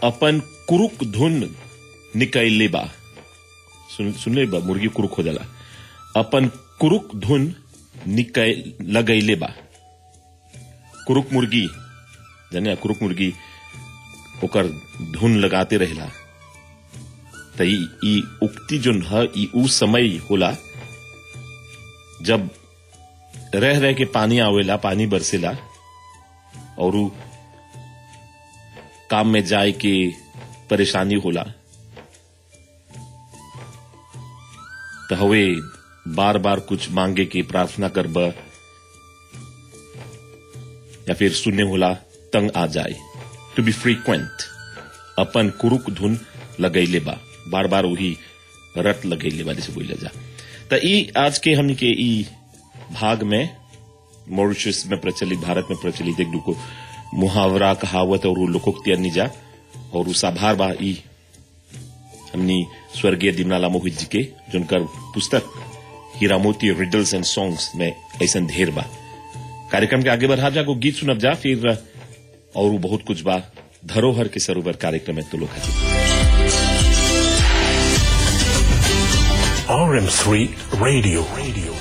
अपन कुरुक धुन निकैले बा सुन सुनले बा मुर्गी कुरुक हो जाला अपन कुरुक धुन निकै लगैले बा कुरुक मुर्गी जाने कुरुक मुर्गी ओकर धुन लगाते रहेला त ई ई उक्ति जोन ह ई उ समय होला जब रह रह के पानी आवेला पानी बरसेला और उ काम में जाए के परेशानी होला तो हवे बार बार कुछ मांगे के प्रार्थना करब या फिर सुनने होला तंग आ जाए टू बी फ्रीक्वेंट अपन कुरुक धुन लगैले बा बार बार वही रट लगैले बा जैसे बोला जा तो ई आज के हमनी के ई भाग में मॉरिशस में प्रचलित भारत में प्रचलित एक दुको मुहावरा कहावत और लोकोक्ति निजा और उस आभार बा ई हमनी स्वर्गीय दिमनाला मोहित जी के जिनकर पुस्तक हीरा मोती रिडल्स एंड सॉन्ग्स में ऐसा ढेर बा कार्यक्रम के आगे बढ़ा जा को गीत सुनब जा फिर और बहुत कुछ बा धरोहर के सरोवर कार्यक्रम में तो लोग हाजिर RM3 Radio. Radio.